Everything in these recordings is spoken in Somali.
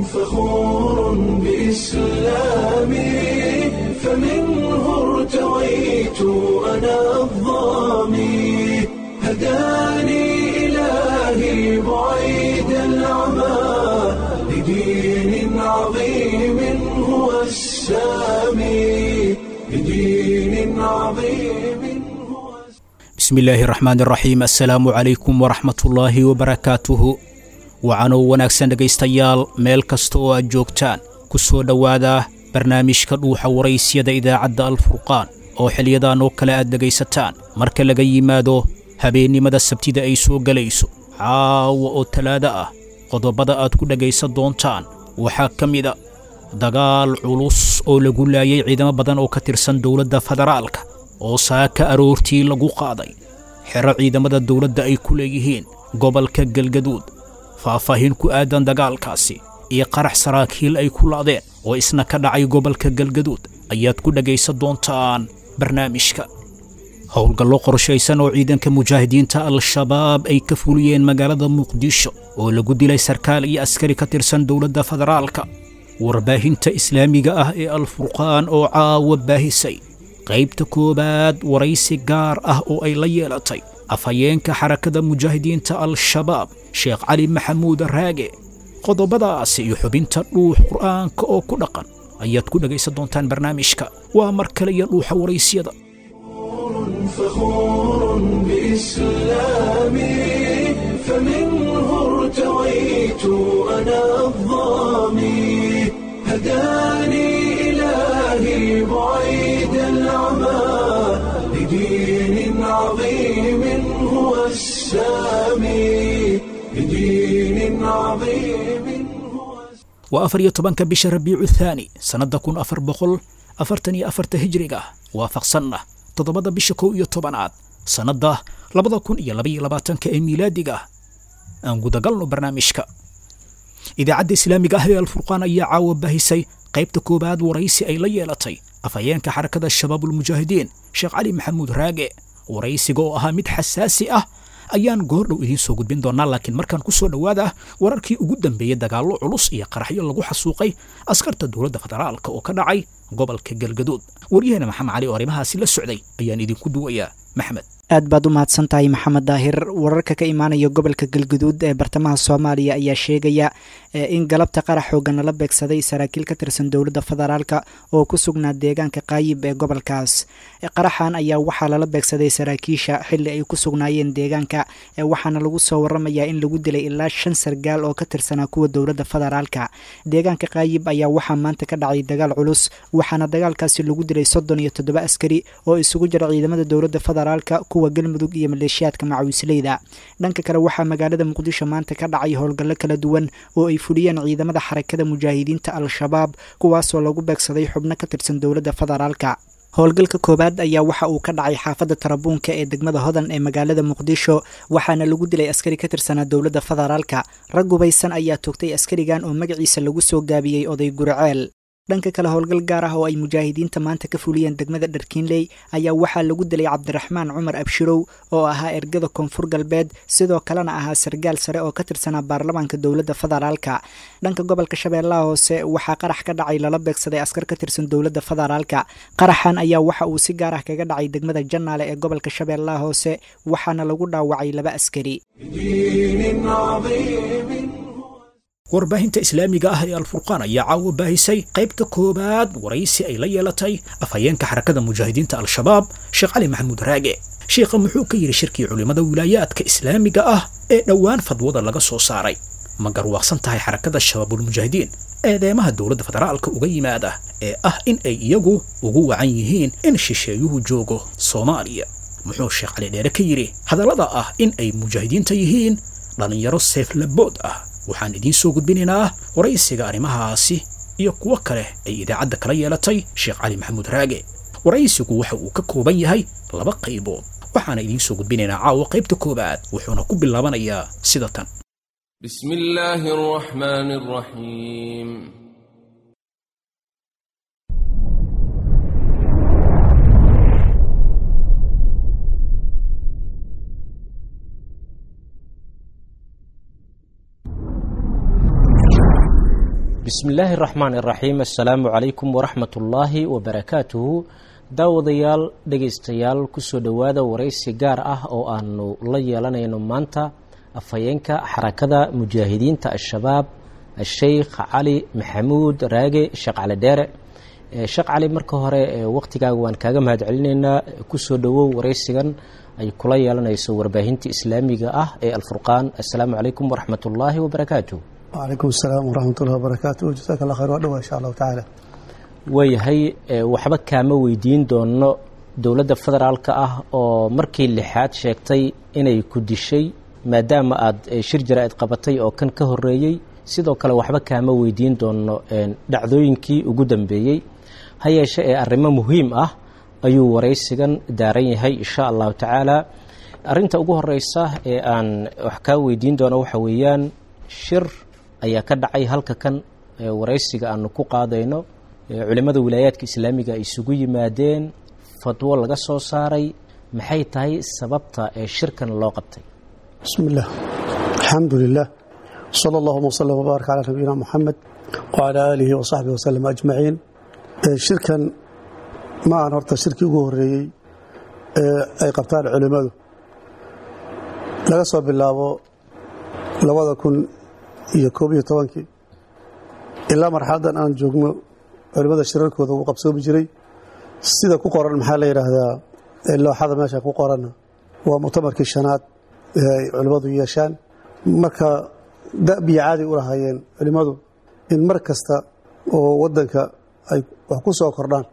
فخور بإسلامي فمنه ارتويت أنا الظامي هداني إلهي بعيد العمى لدين عظيم هو السامي لدين عظيم هو bismi illaahi raxmaan iraxiim assalaamu calaykum waraxmatullaahi wabarakaatuhu wacanoo wanaagsan dhegaystayaal meel kasta oo aad joogtaan ku soo dhowaada barnaamijka dhuuxa waraysyada idaacadda alfurqaan oo xilyadan oo kale aad dhegaysataan marka laga yimaado habeennimada sabtida ay soo gelayso caawa oo talaado ah qodobada aad ku dhegaysan doontaan waxaa ka mida dagaal culus oo lagu laayay ciidamo badan oo ka tirsan dowladda federaalka oo saaka aroortii lagu qaaday xero ciidamada dowladda ay ku leeyihiin gobolka galgaduud faahfaahin ku aadan dagaalkaasi iyo qarax saraakiil ay ku laadeen oo isna ka dhacay gobolka galgaduud ayaad ku dhegaysan doontaan barnaamijka howlgallo qorshaysan oo ciidanka mujaahidiinta al-shabaab ay ka fuliyeen magaalada muqdisho oo lagu dilay sarkaal iyo askari ka tirsan dowladda federaalka warbaahinta islaamiga ah ee alfurqaan oo caawa baahisay qaybta koowaad waraysi gaar ah oo ay la yeelatay afhayeenka xarakada mujaahidiinta al-shabaab sheekh cali maxamuud raage qodobadaasi iyo xubinta dhuux qur'aanka oo ku dhaqan ayaad ku dhegaysan doontaan barnaamijka waa mar kale iyo dhuuxa waraysyada فخور بإسلامي فمنه ارتويت أنا الظامي هداني إلهي بعيد العمى لدين عظيم هو السامي لدين عظيم هو waa afar iyo tobanka bisha rabiicu thaani sannadda kun afar boqol afartan iyo afarta hijriga waafaqsanna toddobada bisha kow iyo tobanaad sannadda labada kun iyo labaiyo labaatanka ee miilaadiga aan gudagalno barnaamijka idaacadda islaamiga ah ee alfurqaan ayaa caawa baahisay qaybta koowaad waraysi ay la yeelatay afhayeenka xarakada shabaabulmujaahidiin sheekh cali maxamuud raage waraysiga oo ahaa mid xasaasi ah ayaan goordhow idiin soo gudbin doonaa laakiin markaan ku soo dhowaada wararkii ugu dambeeyey dagaallo culus iyo qaraxyo lagu xasuuqay askarta dowladda federaalka oo ka dhacay gobolka galgaduud waryaheena maxamed cali oo arrimahaasi la socday ayaan idinku duwayaa maxmed aad baad u mahadsan tahay maxamed daahir wararka ka imaanaya gobolka galguduud ee bartamaha soomaaliya ayaa sheegaya in galabta qarax xoogan lala beegsaday saraakiil ka tirsan dowladda federaalka oo ku sugnaa deegaanka qaayib ee gobolkaas qaraxan ayaa waxaa lala beegsaday saraakiisha xili ay ku sugnaayeen deegaanka waxaana lagu soo waramayaa in lagu dilay ilaa shan sargaal oo ka tirsanaa kuwa dowladda federaalka deegaanka qaayib ayaa waxaa maanta ka dhacay dagaal culus waxaana dagaalkaasi lagu dilay soddon iyo toddoba askari oo isugu jira ciidamada dowladda federaalka kuwa galmudug iyo maleeshiyaadka macawisleyda dhanka kale waxaa magaalada muqdisho maanta ka dhacay howlgallo kala duwan oo ay fuliyeen ciidamada xarakada mujaahidiinta al-shabaab kuwaasoo lagu beegsaday xubno ka tirsan dowladda federaalka howlgalka koowaad ayaa waxa uu ka dhacay xaafadda tarabuunka ee degmada hodan ee magaalada muqdisho waxaana lagu dilay askari ka tirsanaa dowladda federaalka rag gubaysan ayaa toogtay askarigan oo magaciisa lagu soo gaabiyey oday guriceel dhanka kale howlgal gaar ah oo ay mujaahidiinta maanta ka fuliyeen degmada dharkiinley ayaa waxaa lagu dilay cabdiraxmaan cumar abshirow oo ahaa ergada koonfur galbeed sidoo kalena ahaa sargaal sare oo ka tirsanaa baarlamaanka dowladda federaalka dhanka gobolka shabeellaha hoose waxaa qarax ka dhacay lala beegsaday askar ka tirsan dowladda federaalka qaraxan ayaa waxa uu si gaar ah kaga dhacay degmada jannaale ee gobolka shabeellaha hoose waxaana lagu dhaawacay laba askari لدين عظيم warbaahinta islaamiga ah ee alfurqaan ayaa caawa baahisay qaybta koowaad waraysi ay la yeelatay afhayeenka xarakada mujaahidiinta al-shabaab sheekh cali maxamuud raage sheekha muxuu ka yidhi shirkii culimmada wilaayaadka islaamiga ah ee dhowaan fadwada laga soo saaray ma garwaaqsan tahay xarakada shabaabulmujaahidiin eedeemaha dowladda federaalka uga yimaada ee ah in ay iyagu ugu wacan yihiin in shisheeyuhu joogo soomaaliya muxuu sheekh cali dheere ka yidhi hadallada ah in ay mujaahidiinta yihiin dhallinyaro seeflabood ah waxaan idiin soo gudbinaynaa waraysiga arrimahaasi iyo kuwo kale ay idaacadda kala yeelatay sheekh cali maxamuud raage waraysigu waxa uu ka kooban yahay laba qaybood waxaana idiin soo gudbinaynaa caawa qaybta koowaad wuxuuna ku bilaabanayaa sida tan بسم الله الرحمن الرحيم bismi illaahi raxmaan iraxiim assalaamu calaykum waraxmat ullaahi wabarakaatuhu daawadayaal dhegaystayaal kusoo dhowaada waraysi gaar ah oo aanu la yeelanayno maanta afhayeenka xarakada mujaahidiinta al-shabaab sheikh cali maxamuud raage sheekh cali dheere sheekh cali marka hore waqtigaaga waan kaaga mahad celinaynaa kusoo dhowow waraysigan ay kula yeelanayso warbaahinta islaamiga ah ee alfurqaan assalaamu calaykum waraxmat ullaahi wabarakaatuh wcalaykum asalaam waraxmat ullahi wabarakaatu jasaaka allah khayr waa dhawaa insha allahu tacaala waayahay waxba kaama weydiin doono dowladda federaalka ah oo markii lixaad sheegtay inay ku dishay maadaama aada shir jara-id qabatay oo kan ka horeeyey sidoo kale waxba kaama weydiin doono dhacdooyinkii ugu dambeeyey ha yeeshe ee arrimo muhiim ah ayuu waraysigan daaran yahay insha allahu tacaala arrinta ugu horeysa ee aan wax kaa weydiin doono waxa weeyaan shir ayaa ka dhacay halka kan waraysiga aanu ku qaadayno culimmada wilaayaadka islaamiga ay isugu yimaadeen fadwo laga soo saaray maxay tahay sababta ee shirkan loo qabtay bismi illah alxamdu lilah sala allahuma wslm wbaarak calaa nabiyina muxamed wcalaa aalihi wasaxbihi waslem ajmaciin shirkan ma aan horta shirkii ugu horeeyey ee ay qabtaan culimmadu laga soo bilaabo labada kun iyo koob iyo tobankii ilaa marxaladan aan joogno culimmada shirarkooda uu qabsoomi jiray sida ku qoran maxaa la yidhaahdaa looxada meesha ku qoranna waa muctamarkii shanaad ee ay culimmadu yeeshaan marka dabiya caadi u lahaayeen culimmadu in mar kasta oo waddanka ay wax ku soo kordhaan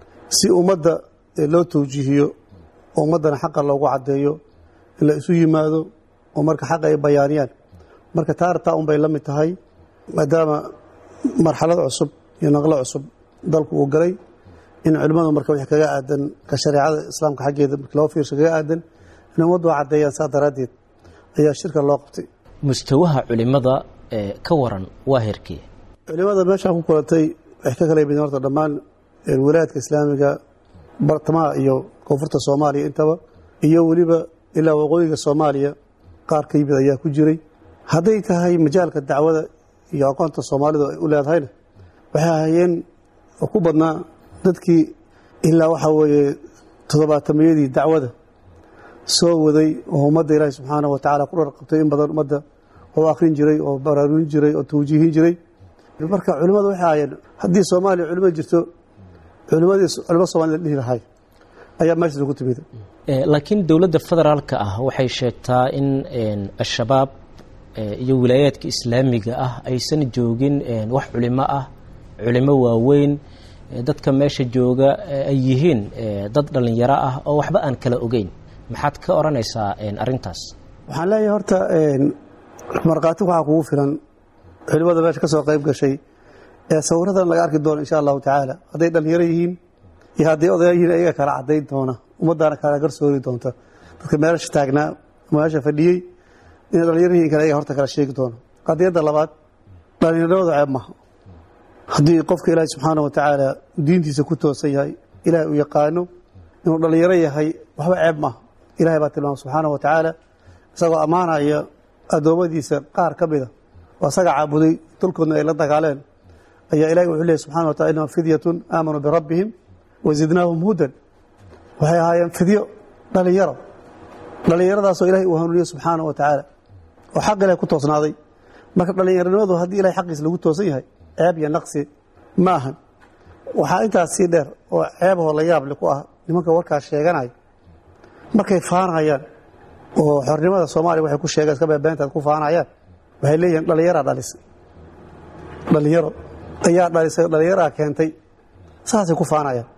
si ummadda loo tawjiihiyo oo ummaddana xaqa loogu caddeeyo in la isu yimaado oo marka xaqa ay bayaaniyaan marka taartaa un bay la mid tahay maadaama marxalad cusub iyo naqlo cusub dalku uu galay in culimmadu marka wix kaga aadan ka shareecada islaamka xaggeeda marka loo fiirsho kaga aadan in ummaddu caddeeyaan saa daraaddeed ayaa shirka loo qabtay mustawaha culimada ka waran waa herkee culimmada meeshaan ku kulantay waxay ka kala yimideen horta dhammaan wilaayadka islaamiga bartamaha iyo koonfurta soomaaliya intaba iyo weliba ilaa waqooyiga soomaaliya qaar ka yimid ayaa ku jiray hadday tahay majaalka dacwada iyo aqoonta soomaalidu ay u leedahayna waxay ahayeen ku badnaa dadkii ilaa waxaa weeye toddobaatamiyadii dacwada soo waday oo ummadda ilaahi subxaana wa tacala ku dharqabtay in badan ummadda oo akhrin jiray oo baraarurin jiray oo tawjiihin jiray marka culimmadu waxay ahayeen haddii soomaaliya culimo jirto culimadii culimo somalida dhihi lahay ayaa meeshaas ugu timid laakiin dowladda federaalka ah waxay sheegtaa in al-shabaab iyo wilaayaadka islaamiga ah aysan joogin wax culimo ah culimo waaweyn dadka meesha jooga ay yihiin dad dhallinyaro ah oo waxba aan kala ogeyn maxaad ka odhanaysaa arrintaas waxaan leeyahay horta markhaati waxaa kugu filan culimada meesha ka soo qayb gashay ee sawiradan laga arki doono insha allahu tacaala hadday dhallinyaro yihiin iyo hadday odaya yihiin ayaga kala caddayn doona ummaddaana kala garsoori doonta dadka meelasha taagnaa meesha fadhiyey inay dhallinyaro yihiin kale ayaga horta kala sheegi doona qadiyadda labaad dhallinyaradooda ceeb maha haddii qofka ilaahi subxaana wa tacaala diintiisa ku toosan yahay ilaahay uu yaqaano inuu dhallinyaro yahay waxba ceeb maha ilahay baa tilmaama subxaana wa tacaala isagoo ammaanaya addoommadiisa qaar ka mida oo asaga caabuday dulkoodna ay la dagaaleen ayaa ilahi wuxuu leeyay subxana wa tacala innahum fidyatun aamanuu birabbihim wa zidnaahum hudan waxay ahaayeen fidyo dhallinyaro dhallinyaradaasoo ilahay uu hanuuniye subxaana wa tacaala oo xaq ilahay ku toosnaaday marka dhallinyaronimadu haddii ilahay xaqiisa lagu toosan yahay ceeb iyo naqsi ma ahan waxaa intaas sii dheer oo ceebahoo la yaable ku ah nimanka warkaas sheeganaya markay faanayaan oo xornimada soomaaliya waxay ku sheegeen iska beebeentaad ku faanayaan waxay leeyihiin dhallinyaraa dhalisay dhallinyaro ayaa dhalisay dhallinyaraa keentay saasay ku faanayaan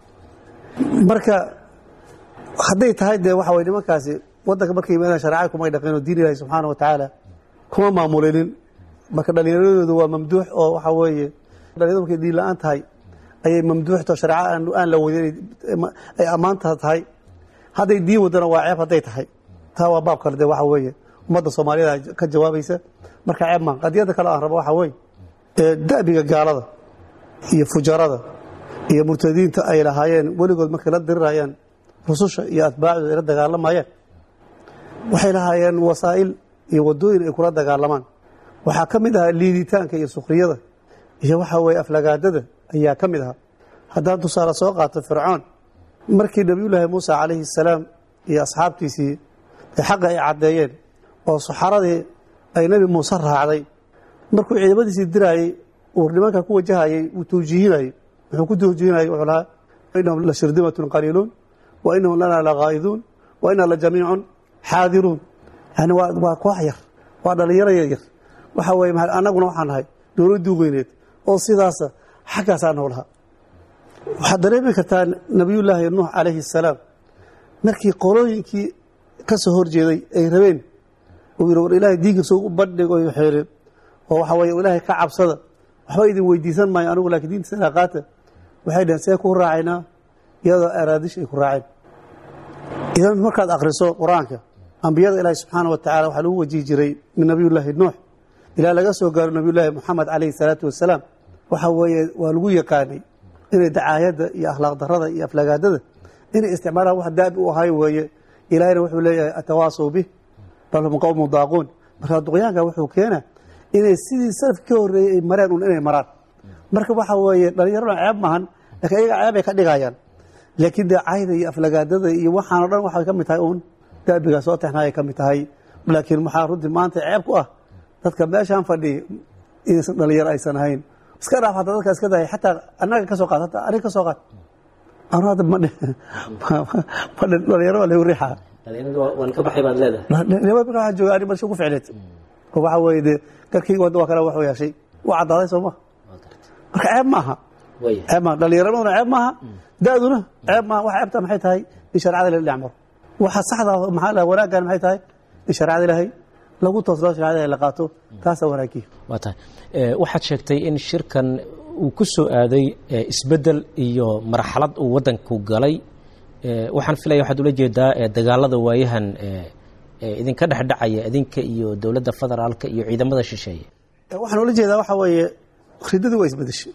marka hadday tahay dee waxa way nimankaasi waddanka markay yimaadaan shareecada kumay dhaqeen oo diin ilahi subxaana wa tacaala kuma maamulinin marka dhallinyaradoodu waa mamduux oo waxaa weeye dhalinyaradu markay diin la-aan tahay ayay mamduuxto shareeca aan la wadin ay ammaanta tahay hadday diin wadana waa ceeb hadday tahay taa waa baab kale de waxa weeye ummadda soomaaliyada ka jawaabaysa marka ceeb maa qadiyadda kale aan rabo waxa weeye da'biga gaalada iyo fujarada iyo murtadiinta ay lahaayeen weligood markay la dirirayaan rususha iyo atbaacdu ay la dagaalamayeen waxay lahaayeen wasaa'il iyo wadooyin ay kula dagaalamaan waxaa ka mid ahaa liiditaanka iyo sukhriyada iyo waxa weeye aflagaadada ayaa ka mid ahaa haddaan tusaale soo qaato fircoon markii nebiyullaahi muuse calayhi salaam iyo asxaabtiisii ee xaqa ay caddeeyeen oo saxaradii ay nebi muuse raacday markuu ciidamadiisii diraayey uu nimanka ku wajahayey uu tawjiihinayey wuxuu ku tawjiihinayay wuxuu lahaa innahum la shirdimatun qaliiluun wa innahum lanaa lagaa'iduun wa innaa la jamiicun xaadiruun yani waa waa koox yar waa dhallinyaro yar yar waxa weeye ma annaguna waxaan nahay dowladdii weyneed oo sidaasa xaggaasaa noolaha waxaad dareemi kartaa nebiyullaahi nuux calayhi asalaam markii qolooyinkii ka soo horjeeday ay rabeen uu yidhi war ilaahay diinkiisa u bandhig oy xeeleen oo waxa weeye ilaahay ka cabsada waxba idin weydiisan maayo anigu laakiin diintiisana qaata waxay dhaheen see ku raacaynaa iyadoo araadish ay ku raaceen idan markaad akhriso qur-aanka ambiyada ilaahi subxaana wa tacala waxaa lagu wajihi jiray min nebiyullaahi nuux ilaa laga soo gaaro nebiyullaahi moxamed calayhi salaatu wasalaam waxa weeye waa lagu yaqaanay inay dacaayadda iyo akhlaaq darada iyo aflagaadada inay isticmaalaan wax daabi u ahay weeye ilaahayna wuxuu leeyahay atawaasaw bih bal hum qowmu daaquun marka duqyaanka wuxuu keenaa inay sidii salafki ka horreeyey ay mareen un inay maraan marka waxa weeye dhallinyarona ceeb maahan laakiin ayaga ceeb ay ka dhigayaan laakiin dee cayda iyo aflagaadada iyo waxaan o dhan waxay ka mid tahay uun daabigaa soo texnaayay ka mid tahay laakiin maxaa runtii maanta ceeb ku ah dadka meeshaan fadhiya inaysan dhalinyaro aysan ahayn iska dhaaf hataa dadka iska dahay xataa annaga ka soo qaad hataa aniga ka soo qaad anu hadda ma madhin dhalinyaro waa lagu riixaa waan ka baxay baad leedahay dhalinyaro marka waxaa jooga ani balsha ku ficneed oo waxa weeye dee garkayga wadda waa kale waxuu yeeshay waa caddaaday soo ma marka ceeb maaha waya ceeb maaha dhalinyaraduna ceeb maaha da-duna ceeb maaha waxa ceebta maxay tahay in sharcada la dhinac maro waxa saxda maxaa la wanaaggan maxay tahay in sharcada ilaahay lagu toosloo sharcada ilaahay la qaato taasaa wanaagiya waa tahay Eh, waxaad sheegtay in shirkan uu ku soo aaday eh, isbeddel iyo marxalad uu waddanku galay Eh, waxaan filaya waxaad ula jeedaa eh, dagaalada waayahan eh, eh, idinka dhexdhacaya idinka iyo dowladda federaalka iyo ciidamada shisheeye waxaan ula jeedaa waxa weeye ridadii waa isbedeshay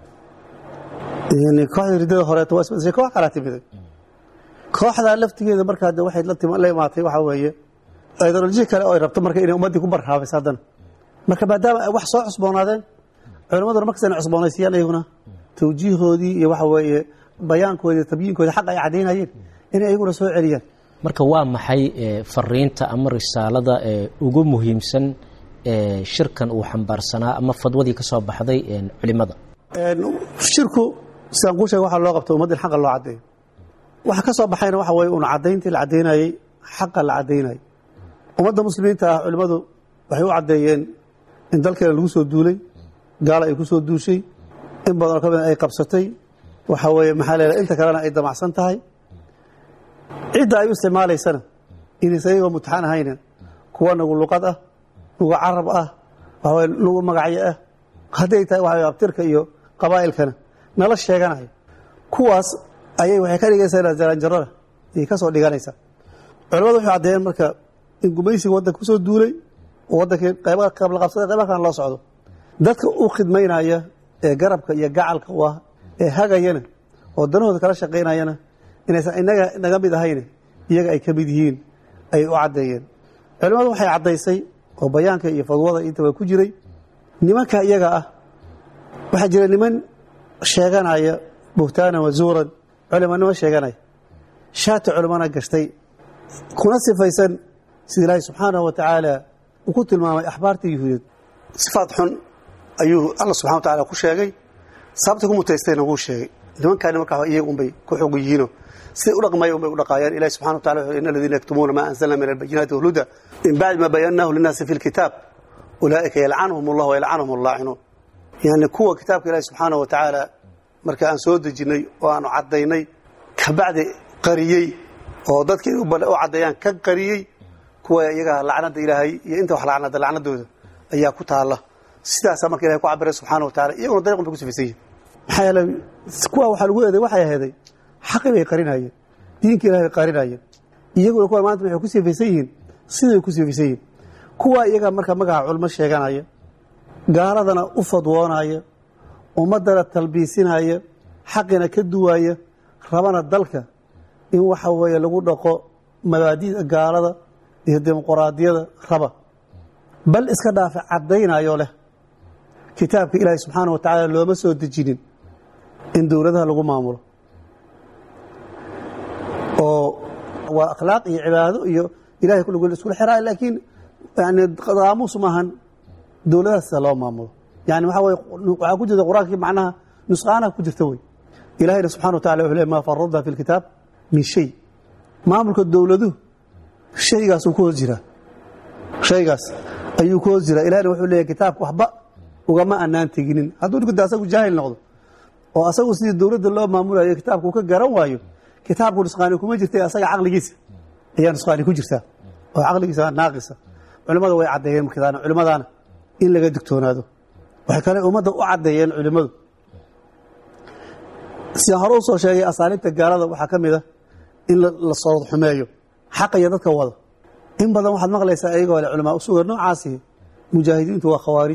yani kooxdii ridada horeeto waa isbedeshay koox kalaa timiday kooxdaa laftigeeda markaa de waxay la tim- la imaatay waxa weeye ideoloji kale oo ay rabto marka inay ummaddii ku barhaabayso haddana marka maadaama ay wax soo cusboonaadeen culimmaduna markas inay cusboonaysiiyaan iyaguna tawjiihoodii iyo waxa weeye bayaankoodii tabyiinkoodii xaq ay caddaynayeen inay iyaguna soo celiyaan marka waa maxay eh, fariinta ama risaalada eh, ugu muhiimsan eh, shirkan uu xambaarsanaa ama fadwadii ka soo baxday eh, culimada Een, shirku sidaan kuu sheega waxaa loo qabta ummadda in xaqa loo caddeeyo waxa ka soo baxayna waxa weeye un caddayntii la caddaynayey xaqa la caddaynayay ummadda muslimiinta ah culimmadu waxay u caddeeyeen in dalkeena lagu soo duulay gaala ay ku soo duushay in badanoo ka mida ay qabsatay waxa weeye maxaa leedahay inta kalena ay damacsan tahay cidda ay u isticmaalaysana inaysan iyagoo mutaxan ahayna kuwa nagu luqad ah nagu carab ah waxa weye nagu magacyo ah hadday tahay waxa weye abtirka iyo qabaa'ilkana nala sheeganayo kuwaas ayay waxay ka dhigaysaa jaranjarada ayay ka soo dhiganaysaa culamadu waxay caddeeyeen marka in gumaysiga waddanka ku soo duulay oo waddankii qayba qabla qabsaday qayba kalena loo socdo dadka u khidmaynaya ee garabka iyo gacalka u ah ee hagayana oo danahooda kala shaqaynayana inaysan inaga naga mid ahayne iyaga ay ka mid yihiin ayay u caddeeyeen culimmadu waxay caddaysay oo bayaanka iyo fadwada intaba ku jiray nimanka iyaga ah waxaa jira niman sheeganaya buhtaanan wazuuran culimanimo sheeganaya shaati culimana gashtay kuna sifaysan sida ilaahay subxaanahu wa tacaala uu ku tilmaamay axbaarta yuhuudeed sifaad xun ayuu alla subxana wa tacaala ku sheegay sababta ku mutaystayna wuu sheegay nimankaani markaa iyaga unbay ku xog yihiino siday u dhaqmaya unbay u dhaqaayaan ilahi subxana wa tacala wuxuu in aladiina yaktumuuna maa anzalna min albayinaati walhuda min bacdi ma bayannaahu linnaasi fi lkitaab ulaa'ika yalcanuhum allah wayalcanuhum allaacinuun yani kuwa kitaabka ilaahi subxaana wa tacaala marka aan soo dejinnay oo aanu caddaynay kabacdi qariyey oo dadkii u caddeeyaan ka qariyey kuwa iyaga lacnada ilaahay iyo inta wax lacnada lacnadooda ayaa ku taalla sidaasaa marka ilahay ku cabiray subxaana wa tacala iyaguna dariiqun bay ku sifaysan yihin maxaa yeelay kuwa waxaa lagu eeday waxay aheeday xaqi bay qarinayeen diinka ilahay bay qarinayeen iyaguna kuwa maanta waxay ku sifaysan yihiin siday ku sifaysan yihiin kuwa iyaga marka magaca culmo sheeganaya gaaladana u fadwoonaya ummaddana talbiisinaya xaqina ka duwaya rabana dalka in waxa weeye lagu dhaqo mabaadida gaalada iyo dimuquraadiyada raba bal iska dhaafa caddaynayo leh kitaabka ilaahay subxaana wa tacaala looma soo dejinin in dowladaha lagu maamulo oo waa akhlaaq iyo cibaado iyo ilahay kulligood la iskula xiraayo laakiin yani qaamuus maahan dowladahaas sida loo maamulo yani waxaa weye waxaa ku jirta qur-aankii macnaha nusqaanaha ku jirta wey ilahayna subxana wa tacala wuxuu leey maa faradna fi lkitaab min shay maamulka dowladuhu shaygaasuu ku hoos jiraa shaygaas ayuu ku hoos jiraa ilahayna wuxuu leeyahy kitaabka waxba ugama anaan teginin hadduu ninkuda asagu jaahil noqdo oo asagu sidii dowladda loo maamulayo kitaabka uu ka garan waayo kitaabku nusqaani kuma jirta asaga caqligiisa ayaa nusqaani ku jirtaa oo caqligiisa naaqisa culimmada way caddeeyeen markadaana culimmadaana in laga digtoonaado waxay kale ummadda u caddeeyeen culimmadu sidaan hore u soo sheegay asaaliibta gaalada waxaa ka mid a in la soo xumeeyo xaqa iyo dadka wada in badan waxaad maqlaysaa iyagoo le culamaa usuga noocaasi mujaahidiintu waa khawaarij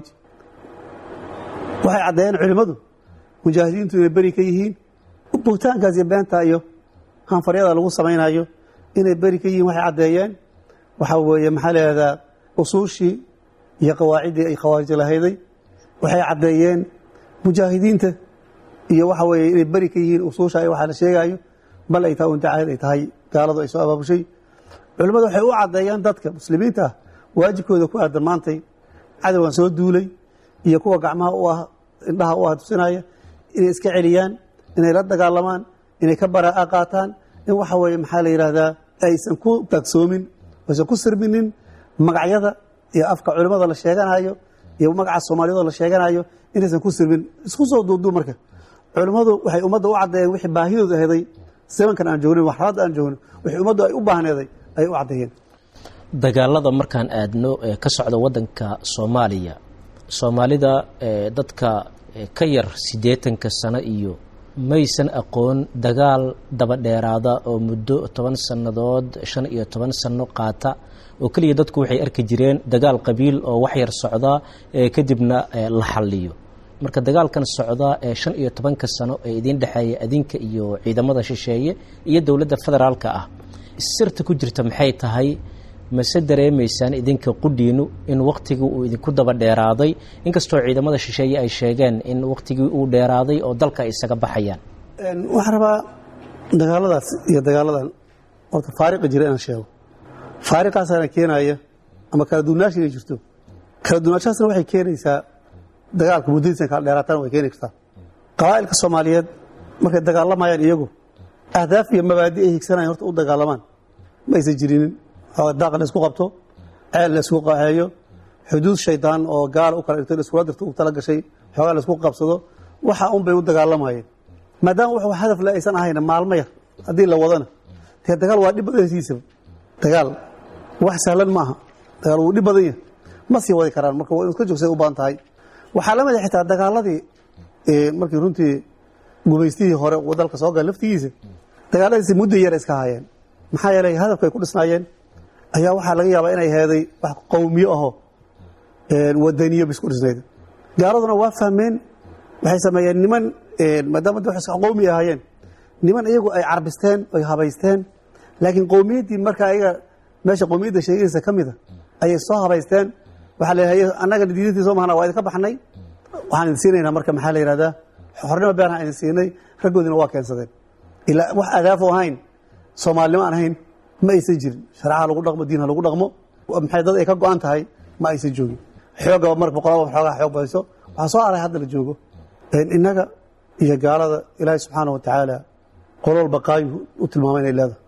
waxay caddeeyeen culimmadu mujaahidiintu inay beri ka yihiin buugtaankaas iyo beenta iyo hanfaryada lagu samaynayo inay beri ka yihiin waxay caddeeyeen waxaa weeye maxaa leehdaa usuushii iyo qawaaciddii ay khawaarij lahayday waxay caddeeyeen mujaahidiinta iyo waxa weeye inay beri ka yihiin usuusha ay waxaa la sheegaayo bal ay tahay untacayd ay tahay gaaladu ay soo abaabushay culimmadu waxay u caddeeyaan dadka muslimiinta ah waajibkooda ku aadan maantay cadowgan soo duulay iyo kuwa gacmaha u ah indhaha u ah tusinaya inay iska celiyaan inay la dagaalamaan inay ka baraa'a qaataan in waxa weeye maxaa la yidhaahdaa aysan ku taagsoomin aysan ku sirminin magacyada iyo afka culimmada la sheeganayo iyo magaca soomaaliyadoo la sheeganayo inaysan ku sirmin isku soo duubduu marka culimmadu waxay ummadda u caddeeyeen wixii baahidooda aheeday zamankan aan joognin waxraadda aan joognin wixii ummaddu ay u baahneeday ayay u caddeeyeen dagaalada markaan aadno ee ka socda waddanka soomaaliya soomaalida dadka ka yar siddeetanka sano iyo maysan aqoon dagaal daba dheeraada oo muddo toban sannadood shan iyo toban sanno qaata oo keliya dadku waxay arki jireen dagaal qabiil oo wax yar socda ee kadibna la xalliyo marka dagaalkan socda ee shan iyo tobanka sano ee idiin dhexeeya adinka iyo ciidamada shisheeye iyo dowladda federaalka ah sirta ku jirta maxay tahay mase dareemaysaan idinka qudhiinu in waktigii uu idinku daba dheeraaday inkastoo ciidamada shisheeye ay sheegeen in waktigii uu dheeraaday oo dalka ay isaga baxayaan waxaan rabaa dagaaladaas iyo dagaaladan horta faariqa jira inaan sheego faariqaasaana keenaya ama kala duwanaashi inay jirto kala duwanaashaasna waxay keenaysaa dagaalka muddadiisan kala dheeraatana way keeni kartaa qabaa'ilka soomaaliyeed markay dagaalamayaan iyagu ahdaaf iyo mabaadi ay higsanayan horta u dagaalamaan ma aysan jirinin daaq la isku qabto ceel la isku qaaxeeyo xuduud shaydaan oo gaala u kala dhigto iskula dirto u tala gashay xoogaa la isku qabsado waxa un bay u dagaalamayeen maadaama wax hadaf le aysan ahayna maalmo yar haddii la wadana dee dagaal waa dhib badansiisaba dagaal wax sahlan ma aha dagaal wuu dhib badan yahay ma sii wadi karaan marka waa in iska joogsay u baahan tahay waxaa la mid a xitaa dagaaladii markii runtii gumaystihii hore uu dalka soo gala laftigiisa dagaaladiisi muddo yar iska hayeen maxaa yeelay hadafka ay ku dhisnaayeen ayaa waxaa laga yaabaa inay heeday wax qowmiyo aho wadaniyo ba isku dhisnayd gaaladuna waa fahmeen waxay sameeyeen niman maadaama da wax qowmi ahaayeen niman iyagu ay carbisteen oy habaysteen laakiin qowmiyaddii marka ayaga meesha qowmiyadda sheegaysa ka mida ayay soo habaysteen waxaa la yidhahda annaga diidintii soo mahana waa idinka baxnay waxaan idin siinaynaa marka maxaa la yidhahdaa xornimo beerhaan idin siinay raggoodina waa keensadeen ilaa wax adaafo ahayn soomaalinimo aan ahayn ma aysan jirin shareecaha lagu dhaqmo diin ha lagu dhaqmo maxay dad ay ka go-an tahay ma aysan joogin xoogaba mar boqolaba xoogaa xoog bayso waxaa soo aray hadda la joogo innaga iyo gaalada ilaahay subxaana wa tacaala qolol baqaayu u tilmaamay inay leedahay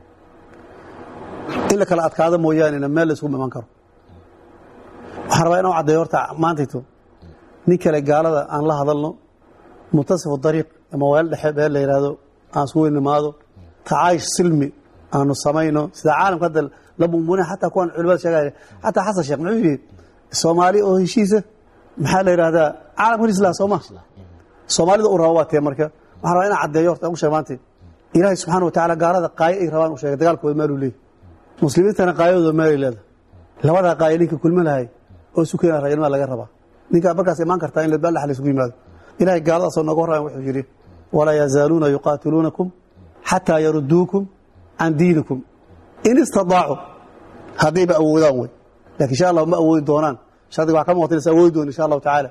in la kala adkaado mooyaanena meel la iskugu iman karo waxaan rabaa inaan caddeeyo horta maantayto nin kale gaalada aan la hadalno muntasifu dariiq ama weel dhexe beel la yidhaahdo aan isku weynimaado tacaayish silmi aanu samayno sida caalamka hadda la mumuna xataa kuwan culimada sheegaya xataa xasan sheekh muxuu yidhi soomaali oo heshiisa maxaa la yidhahdaa caalamka islam sooma soomaalida u raba waa tee marka waxaan rabaa inaan caddeeyo horta aan ku sheeg maantay ilaahay subxaana wa tacaala gaalada qaayo ay rabaan u sheegay dagaalkooda maaluu leeyahy muslimiintana qaayadooda meelay leedahay labadaa qaayo ninka kulma lahay oo isu keena raganimada laga rabaa ninkaa markaas imaan kartaa in ladbaan la isugu yimaado ilahay gaaladaasoo nooga horrayan wuxuu yidhi walaa yazaaluuna yuqaatiluunakum xataa yaruduukum can diinikum in istadaacuu haddayba awoodaan wey lakin insha allah ma awoodi doonaan shardiga waa ka muuqata inaysan awoodi doonin insha allahu tacaala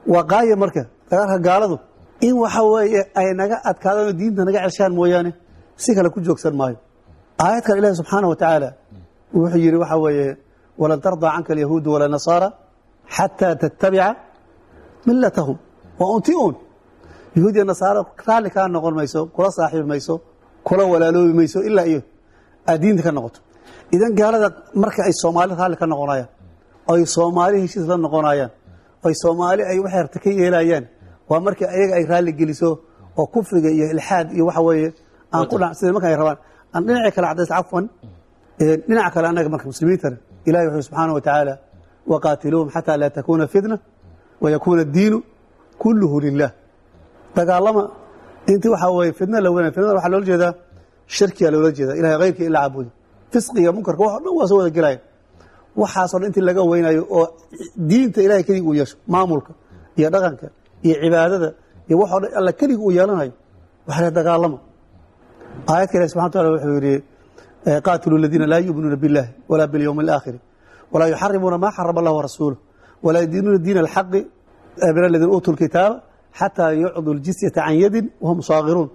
waa qaaya marka dagaalka gaaladu in waxa weeye ay naga adkaadaan oo diinta naga ceshaan mooyaane si kale ku joogsan maayo aayad kale ilaahi subxaana wa tacaala wuxuu yidhi waxa weeye walan tardaa canka alyahuudu wala nasaara xataa tattabica millatahum waa unti uun yahuud iyo nasaaro raalli kaa noqon mayso kula saaxiibi mayso kula walaaloobi mayso ilaa iyo aad diinta ka noqoto idan gaalada marka ay soomaali raalli ka noqonayaan oy soomaali heshiis la noqonayaan oy soomaali ay waxay rabta ka yeelayaan waa markii ayaga ay raalli geliso oo kufriga iyo ilxaad iyo waxa weeye aan ku dha sida marka ay rabaan aan dhinaca kale cadays cafwan dhinaca kale annaga marka muslimiintana ilahi wuxuu subxaana wa tacaala waqaatiluuhum xataa laa takuuna fitna wayakuuna addiinu kulluhu lilah dagaalama intii waxaa weeye fitna la weynay fitnada waxaa loola jeedaa shirkiyaa loola jeedaa ilahay hayrkii ila caabuda fisqiga munkarka wax o dhan waa soo wada gelaya waxaasoo dhan intii laga weynayo oo diinta ilahay keligii uu yeesho maamulka iyo dhaqanka iyo cibaadada iyo waxoo dhan alla keligii uu yeelanayo waxa la dagaalama aayadka ilahi subxana wataala wuxuu yidhi qaatiluu aladiina laa yu'minuuna biاllahi walaa biاlyowmi اlaakhiri walaa yuxarimuuna maa xarama allah warasuuluh walaa yadiinuuna diina alxaqi min aladiina uutuu lkitaaba xataa yucduu ljisyata can yadin wahum saagiruun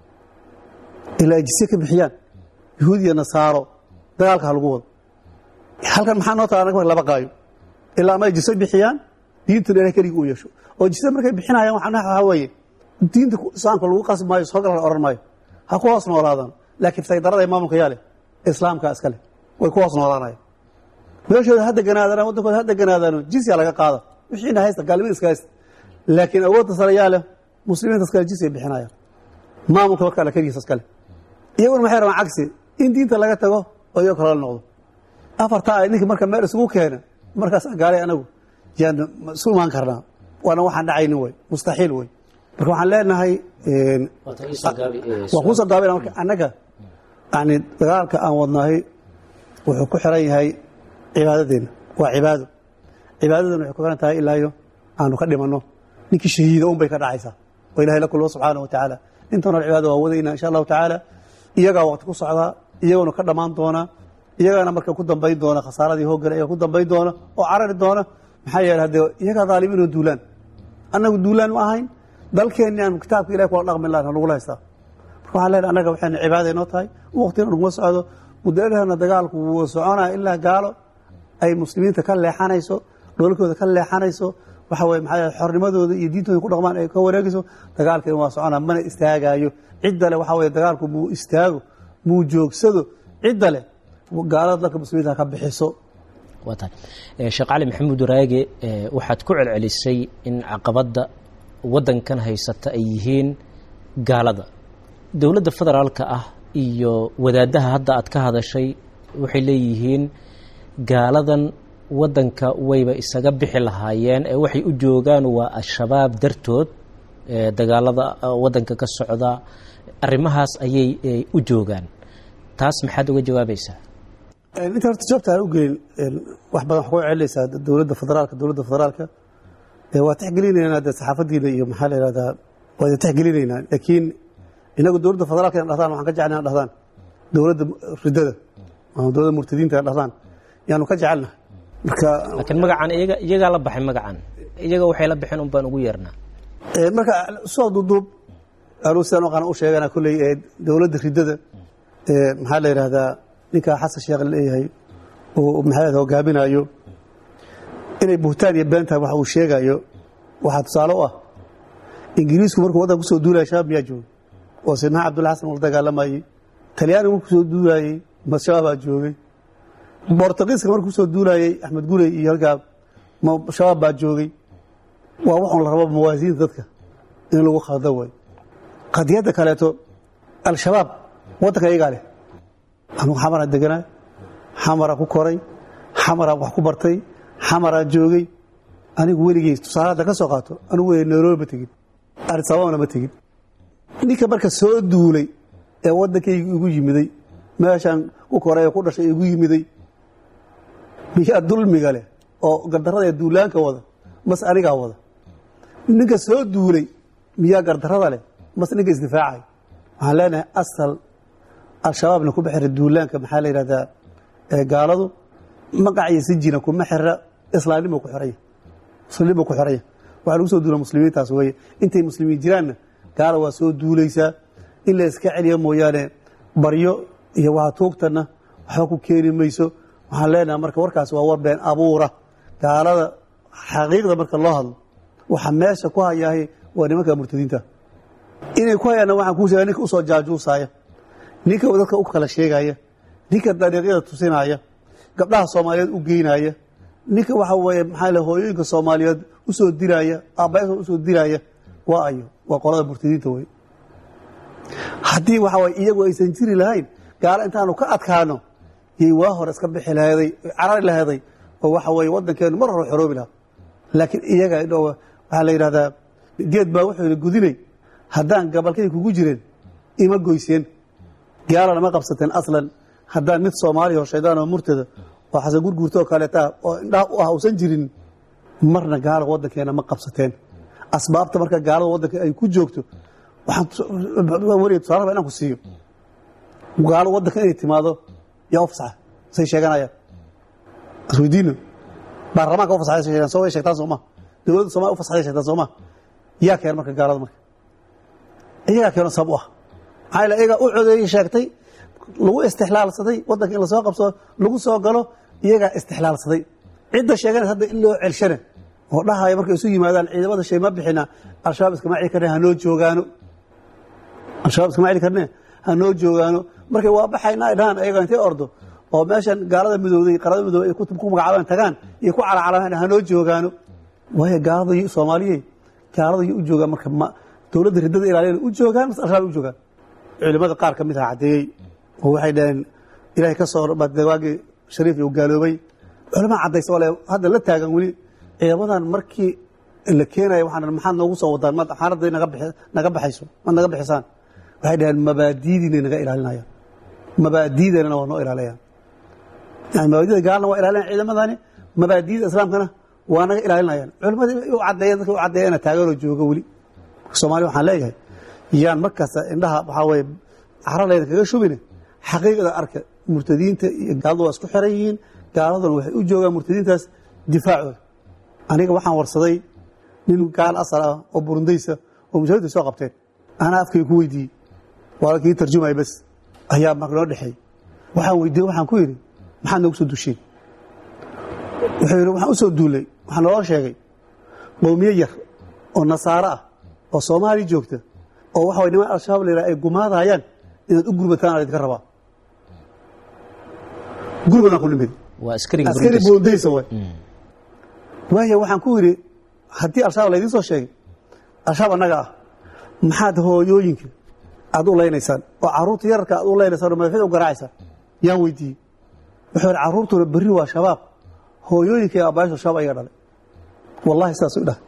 ilaa ay jisye ka bixiyaan yahuud iyo nasaaro dagaalka ha lagu wado halkan maxaa noo taala anaga marka laba qaayo ilaa ama ay jisyo bixiyaan diintuna ilahay keligii uu yeesho oo jisye markay bixinayaan waxaa weeye diinta islaamka lagu qasbi maayo soo gal la odhan maayo ha ku hoos noolaadaan laakiin saydarada ee maamulka yaa leh islaamka iska leh way ku hoos noolaanayaan meeshooda ha deganaadaan waddankooda ha deganaadaano jisya laga qaada wixiina haysta gaalnimada iska haysta laakiin awoodda sare yaa leh muslimiinta iskale jisya bixinayaan maamulka marka alla keligiisa iskale iyaguna maxay rabaan cagsi in diinta laga tago oo iyago kale la noqdo afartaa ay ninkii marka meel isugu keena markaas gaalay anagu yaan isu imaan karnaa waana waxaan dhacaynin wey mustaxiil wey marka waxaan leenahay waa kuusoo gaabina marka annaga yani dagaalka aan wadnahay wuxuu ku xiran yahay cibaadadeenna waa cibaado cibaadadana waxay ku xiran tahay ilaayo aanu ka dhimanno ninkii shahiida un bay ka dhacaysaa oo ilahay la kulmo subxaana wa tacaala intoona cibaada waa wadayna insha allahu tacaala iyagaa waqti ku socdaa iyaguna ka dhammaan doona iyagaana marka ku dambayn doona khasaaradii hoogale iyaga ku dambayn doona oo carari doona maxaa yeele haddee iyagaa dhaalimiin oo duulaan annagu duulaan ma ahayn dalkeenni aan kitaabka ilahi kula dhaqmi lahan nagula haystaa marka waxaan leenahay annaga waxayna cibaada inoo tahay waqtina naguma socdo mudadahana dagaalku wuu soconaya ilaa gaalo ay muslimiinta ka leexanayso dhoolkooda ka leexanayso waxa weye maxaa xornimadooda iyo diintooda ku dhaqmaan ay ka wareegayso dagaalkeena waa soconaa mana istaagaayo cidda leh waxaa weye dagaalku muu istaago muu joogsado cidda leh gaalada dalka muslimiinta ka bixiso waa tahay sheekh cali maxamuud waraage waxaad ku celcelisay in caqabadda waddankan haysata ay yihiin gaalada dowladda federaalka ah iyo wadaaddaha hadda aad ka hadashay waxay leeyihiin gaaladan waddanka wayba isaga bixi lahaayeen ee waxay u joogaan waa al-shabaab dartood dagaalada waddanka ka socda arrimahaas ayay u joogaan taas maxaad uga jawaabaysaa inta horta jawaabta aan u gelin wax badan wax ku celinaysaa dowladda federaalka dowladda federaalka waa tixgelinaynaa de saxaafadiina iyo maxaa la yihahdaa waa idin tixgelinaynaa laakiin inagu dowladda federaalka in dhahdaan waxaan ka jecelnahay in dhahdaan dowladda ridada ama dowladda murtadiinta in dhahdaan yaanu ka jecelnahay marka laakiin magacan iyaga iyagaa la baxay magacan iyaga waxay la baxeen un baan ugu yeernaa marka soo duuduub anuu sidaan aqaan u sheegana kolley ee dowladda ridada maxaa la yidhahdaa ninkaa xasan sheekh leeyahay oo maxaa hogaaminayo inay buhtaan iyo been tahay waxa uu sheegayo waxaa tusaale u ah ingiriisku markuu waddanka kusoo duulaya shabaab miyaa joogay oo sidnaha cabdulla xasan ula dagaalamayey talyaanigu markuu kusoo duulayey ma shabaabaa joogay bortugiiska markuu kusoo duulayey axmed gurey iyo halkaa ma shabaab baa joogay waa waxun la rabo mawaasiinta dadka in lagu khalda way qadiyadda kaleeto al-shabaab waddanka iyagaa leh anugu xamaraa deganaa xamaraa ku koray xamaraa wax ku bartay xamaraa joogay anigu weligey tusaale hadda ka soo qaato anigu weligey nairobi ma tegin arisababana ma tegin ninka marka soo duulay ee waddankayga igu yimiday meeshaan ku koray ee ku dhashay igu yimiday miyaa dulmiga leh oo gardarrada ee duulaanka wada mas anigaa wada ninka soo duulay miyaa gardarrada leh mas ninka isdifaacay waxaan leenahay asal al-shabaabna kuma xira duulaanka maxaa la yidhahdaa gaaladu magac iyo sijina kuma xira islaamnimo ku xiraya muslimnimo ku xiraya waxaa lagu soo duula muslimiintaas weeye intay muslimiin jiraanna gaala waa soo duulaysaa in la iska celiya mooyaane baryo iyo waa tuugtanna waxba ku keeni mayso waxaan leenahay marka warkaas waa war been abuura gaalada xaqiiqda marka loo hadlo waxa meesha ku hayaahay waa nimanka murtadiinta inay ku hayaanna waxaan kuu sheega ninka usoo jaajuusaaya ninka dadka u kala sheegaya ninka dariiqyada tusinaya gabdhaha soomaaliyeed u geynaya ninka waxa weeye maxaa le hooyooyinka soomaaliyeed usoo diraya aabbayaasha usoo diraya waa ayo waa qolada murtadiinta wey haddii waxa waye iyagu aysan jiri lahayn gaalo intaanu ka adkaano yay waa hore iska bixi laheeday carari laheeday oo waxa weeye waddankeenu mar hore xoroobi lahaa laakiin iyaga idho waxaa la yidhahdaa geed baa wuxuu yidhi gudinay haddaan gabalkay kugu jireen ima goyseen gaalana ma qabsateen aslan haddaan mid soomaaliya oo shaydaan oo murtada oo xasan gurguurta oo kaleeta oo indhaha u ah uusan jirin marna gaala waddankeena ma qabsateen asbaabta marka gaalada waddanka ay ku joogto waxaan wariga tusaale raba inaan ku siiyo gaalo waddanka inay timaado yaa u fasaxa say sheeganayaan isweydiino baarlamaanka u fasaxay sheegaan soo way sheegtaan sooma dowladda Soomaaliya u fasaxay sheegtaan sooma yaa keen marka gaalada marka iyaga keeno sabab u ah maxaa ila iyaga u codeeyay sheegtay lagu istixlaalsaday waddanka in la soo qabsado lagu soo galo iyagaa istixlaalsaday cidda sheeganaysa hadda in loo celshane oo dhahaya markay isu yimaadaan ciidamada shay ma bixina al-shabaab iskama celi karne hanoo joogaano al-shabaab iskama celi karne hanoo joogaano markay waa baxayna ay dhahaan ayaga intay ordo oo meeshan gaalada midowday qarada midowday ay ku ku magacaabaan tagaan iyo ku calacalamaan hanoo joogaano waayo gaalada iyo soomaaliyey gaalada iyo u joogaan marka ma dowladda riddada ilaaliyana u joogaan mas al-shabaab u joogaan culimada qaar ka mid ah caddeeyey oo waxay dhaheen ilaahay ka soo waagii shariif uu gaaloobay culimaa caddaysa oo le hadda la taagan weli ciidamadan markii la keenaya waxaan maxaad noogu soo wadaan ma xaaladday naga bixi naga baxayso ma naga bixisaan waxay dhaheen mabaadiidiinay naga ilaalinayaan mabaadiideennana waa noo ilaalayaan yani mabaadida gaalna waa ilaalinayaan ciidamadani mabaadiida islaamkana waa naga ilaalinayaan culimadii u caddeeyeen dadka u caddeeyana taaganoo jooga weli soomaaliya waxaan leeyahay yaan markaas indhaha waxaa weeye cararlayda kaga shubine xaqiiqda arka murtadiinta iyo gaaladu waa isku xiran yihiin gaaladuna waxay u joogaan murtadiintaas difaacooda aniga waxaan warsaday nin gaal asal ah oo burundaysa oo mujaahidda soo qabteen anaa afkay ku weydiiyey waa kii tarjumaya bas ayaa marka noo dhexeey waxaan weydiiyey waxaan ku yidhi maxaad noogu soo dusheen wuxuu yidhi waxaan u soo duulay waxaa naloo sheegay qowmiye yar oo nasaaro ah oo soomaaliya joogta oo waxa way niman al-shabaab la yidhaha ay gumaadayaan inaad u gurbataan aa idinka rabaa gurbadan ku nimid waa askariga askari Burundis. burundaysa way waayo waxaan ku yidhi haddii al-shabaab laydiin soo sheegay al-shabaab annaga ah maxaad hooyooyinka aad u leynaysaan oo carruurta yararka aad u leynaysaan oo madaxyada u garaacaysaan yaan weydiiyey wuxuu yidhi carruurtuna berri waa shabaab hooyooyinka iyo aabbayaashu shabaab ayaga dhalay wallahi sidaas u dhah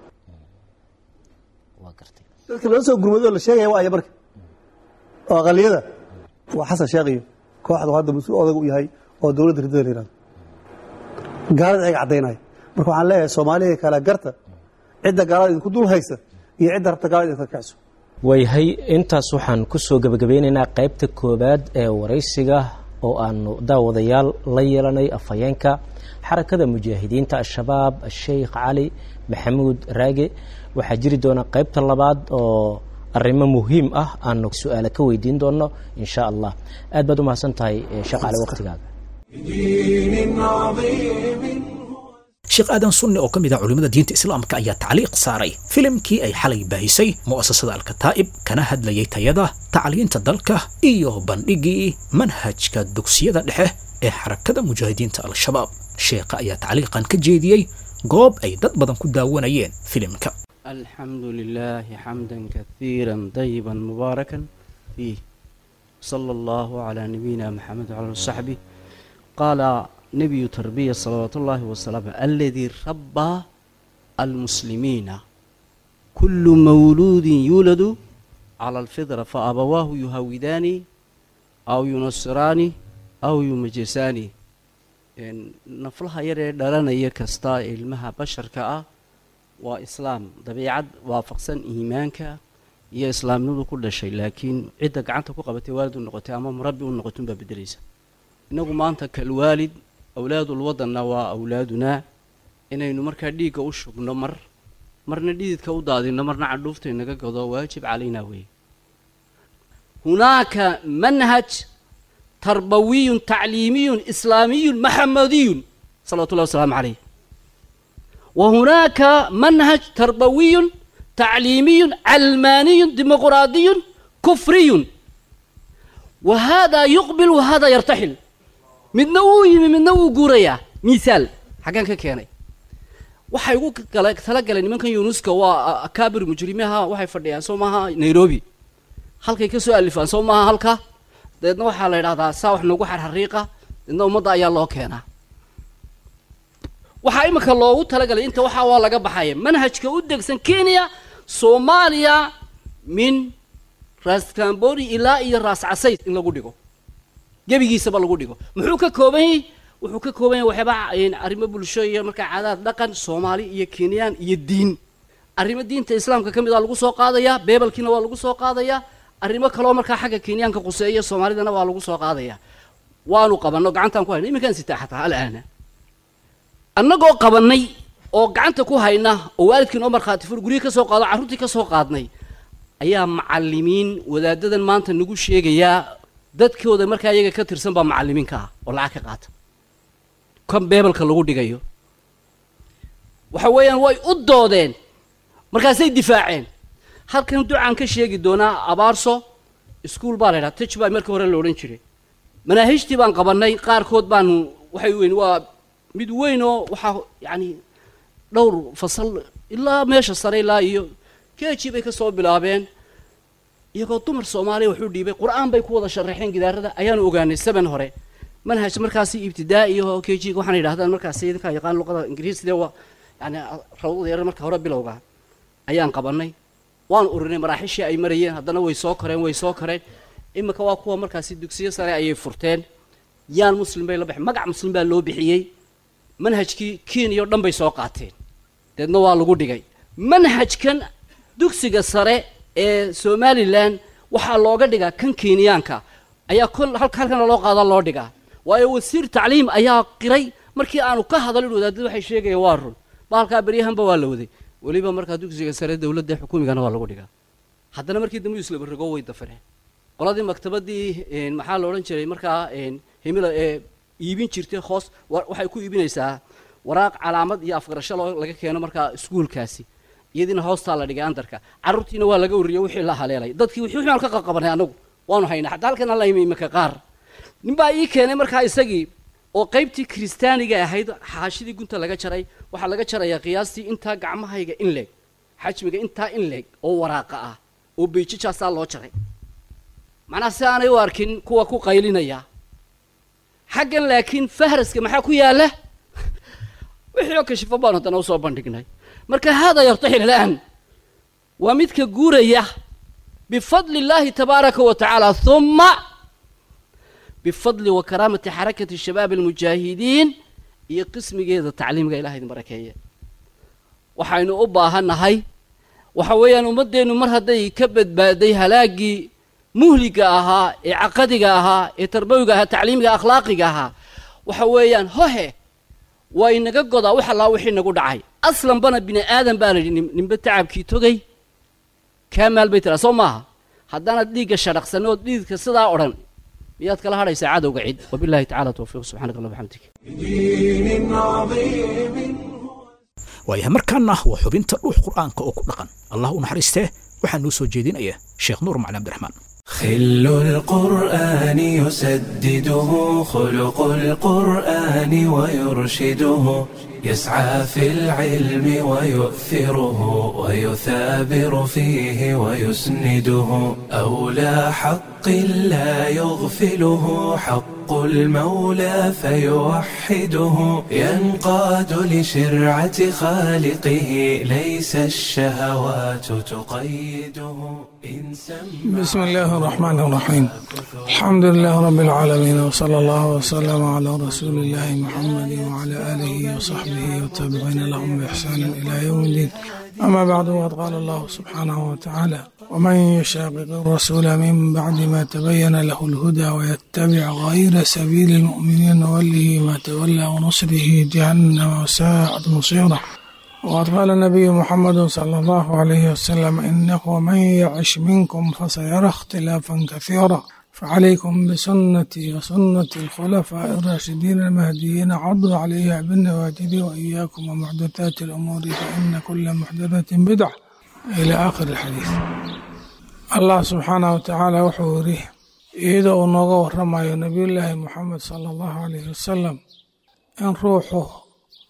waa gartay dadka loo soo gurmadoo la sheegaya waa aya marka oo aqaliyada waa xasan sheekh iyo kooxdu hadda mas-uul odag u yahay oo dowladda riddada la yihahdo gaalada ayaga caddaynaya marka waxaan leeyahay soomaaliya kala garta cidda gaalada idinku dul haysa iyo cidda rabta gaalada idinka kacso waayahay intaas waxaan ku soo gebagabeynaynaa qaybta koowaad ee waraysiga oo aanu daawadayaal la yeelanay afhayeenka xarakada mujaahidiinta al-shabaab sheikh cali maxamuud raage waxaa jiri doona qaybta labaad oo arrimo muhiim ah aanu su-aale ka weydiin doono insha allah aad baad u mahadsan tahay eh, sheekh cali waqtigaaga دين عظيم sheekh aadan sunni oo ka mid ah culimmada diinta islaamka ayaa tacliiq saaray filimkii ay xalay baahisay mu'asasada alkataa'ib kana hadlayay tayada tacliinta dalka iyo bandhigii manhajka dugsiyada dhexe ee xarakada mujaahidiinta al-shabaab sheekha ayaa tacliiqan ka jeediyey goob ay dad badan ku daawanayeen filimka الحمد لله حمدا كثيرا طيبا مباركا فيه صلى الله على نبينا محمد وعلى آله وصحبه قال نبي تربية صلوات الله وسلامه الذي ربى المسلمين كل مولود يولد على الفطرة فأبواه يهودان أو ينصران أو يمجسان إن نفلها يرى درنا يكستا علمها بشر كأ waa islaam dabiicad waafaqsan iimaanka iyo islaamnimadu ku dhashay laakiin cidda gacanta ku qabatay waalid u noqotay ama murabbi u noqotay unbaa bedelaysa innagu maanta kalwaalid awlaadul wadanna waa awlaadunaa inaynu markaa dhiigga u shubno mar marna dhididka u daadino marna cadhuufta inaga godo waajib calaynaa weeye hunaaka manhaj tarbawiyun tacliimiyun islaamiyun maxamadiyun salawatu llahi wasalaamu calayh wa hunaaka manhaj tarbawiyun tacliimiyun calmaaniyun dimuqraadiyun kufriyun wa haadaa yuqbil wa haadaa yartaxil midna wuu yimi midna wuu guurayaa misaal xaggaan ka keenay waxay ugu kala tala galeen nimankan yunuska waa akaabir mujrimiha waxay fadhiyaan soo maaha nairobi halkay ka soo alifaan soo maaha halka dabeedna waxaa la yidhahdaa saa wax noogu xarxariiqa dabeedna ummadda ayaa loo keenaa waxaa iminka loogu talagalay inta waxaa waa laga baxaya manhajka u degsan kenya soomaaliya min raas cambori ilaa iyo raas casayd in lagu dhigo gebigiisaba lagu dhigo muxuu ka kooban yahay wuxuu ka kooban yahay waxyaaba arrimo bulsho iyo markaa caadaad dhaqan soomaali iyo kenyaan iyo diin arrimo diinta islaamka ka mid a lagu soo qaadayaa beebelkiina waa lagu soo qaadayaa arrimo kaloo markaa xagga kenyaanka quseeya soomaalidana waa lagu soo qaadayaa waanu qabanno gacantaan ku hayna iminkaan sitaa xataa alaana annagoo qabannay oo gacanta ku hayna oo waalidkii noo markhaati fur guryihi ka soo qaado carruurtii ka soo qaadnay ayaa macallimiin wadaadadan maanta nagu sheegayaa dadkooda markaa iyaga ka tirsan baa macallimiinka ah oo lacag ka qaata kan beebelka lagu dhigayo waxa weeyaan way u doodeen markaasay difaaceen halkan ducaan ka sheegi doonaa abaarso iskuol baa la ydhaha taj baa markii hore la odhan jiray manaahijtii baan qabannay qaarkood baanu waxay weyn waa mid weyn oo waxaa yacani dhowr fasal ilaa meesha sare ilaa iyo keji bay ka soo bilaabeen iyagoo dumar soomaaliya waxu dhiibay qur-aan bay ku wada sharaxeen gidaarada ayaanu ogaanay seben hore manhaj markaasi ibtidaa'i oo kejiga waxaana yidhahdaan markaasi idinkaa yaqaan luqada ingiriiside waa yani rawdada yar marka hore bilowga ayaan qabannay waanu urinay maraaxishii ay marayeen haddana way soo koreen way soo koreen iminka waa kuwa markaasi dugsiyo sare ayay furteen yaan muslim bay la baxeen magac muslim baa loo bixiyey manhajkii kenya o dhan bay soo qaateen deedna waa lagu dhigay manhajkan dugsiga sare ee somalilan waxaa looga dhigaa kan kenyaanka ayaa kol halkana loo qaada loo dhigaa waayo wasiir tacliim ayaa qiray markii aanu ka hadalin wadaadada waxay sheegayaan waa run baalkaa beryahanba waa la waday weliba markaa dugsiga sare dowladda xukuumigana waa lagu dhigaa haddana markii dambe islaba rogo way dafireen qoladii maktabadii maxaa la odhan jiray markaa himila ee iibin jirtay hoos waxay ku iibinaysaa waraaq calaamad iyo afgarasho loo laga keeno markaa iskuulkaasi iyadiina hoostaa la dhigay andarka carruurtiina waa laga wariyey wixii la haleelay dadkii wixii waxaan ka qaqabanay anagu waanu haynaa xataa halkan alla imi imika qaar ninbaa ii keenay markaa isagii oo qaybtii kiristaaniga ahayd xaashidii gunta laga jaray waxaa laga jarayaa qiyaastii intaa gacmahayga in leeg xajmiga intaa in leeg oo waraaqa ah oo beijijaasaa loo jaray macnaha si aanay u arkin kuwa ku qaylinaya xaggan laakiin fahraska maxaa ku yaalla wixii oo kashifo baan haddana usoo bandhignay marka haadaa yartaxil al'aan waa midka guuraya bifadli illaahi tabaaraka wa tacaala huma bifadli wa karaamati xarakati shabaab almujaahidiin iyo qismigeeda tacliimga ilaha idin barakeeye waxaynu u baahannahay waxa weeyaan ummaddeennu mar hadday ka badbaaday halaaggii muhliga ahaa ee caqadiga ahaa ee tarbawiga ahaa tacliimiga akhlaaqiga ahaa waxa weeyaan hohe waa inaga godaa wax allaa wixii nagu dhacay aslanbana bini aadan baa la yidhi ninba tacabkii togay kaa maal bay tiraa soo maaha haddaanaad dhiigga shadhaqsan ood dhiidka sidaa odhan miyaad kala hadhaysaa cadowga cid wabillahi tacala towfiiq subxanak allah bxamdik بدين عظيم waayahay markaana waa xubinta dhuux qur'aanka oo ku dhaqan allah u naxariistee waxaa noo soo jeedinaya sheekh nuur macali cabdiraxmaan خل القرآن يسدده خلق القرآن ويرشده يسعى في العلم ويؤثره ويثابر فيه ويسنده أولى حق لا يغفله حق المولى فيوحده ينقاد لشرعة خالقه ليس الشهوات تقيده إن سمع بسم الله الرحمن الرحيم الحمد لله رب العالمين وصلى الله وسلم على رسول الله محمد وعلى آله وصحبه والتابعين لهم بإحسان إلى يوم الدين أما بعد وقد قال الله سبحانه وتعالى ومن يشاقق الرسول من بعد ما تبين له الهدى ويتبع غير سبيل المؤمنين نوله ما تولى ونصره جهنم وساءت مصيره وقد قال النبي محمد صلى الله عليه وسلم إنه من يعش منكم فسيرى اختلافا كثيرا فعليكم بسنتي وسنة الخلفاء الراشدين المهديين عضوا عليها بالنواجذ وإياكم ومحدثات الأمور فإن كل محدثة بدعة إلى آخر الحديث الله سبحانه وتعالى وحوره إذا ونوغا ورمى نبي الله محمد صلى الله عليه وسلم إن روحه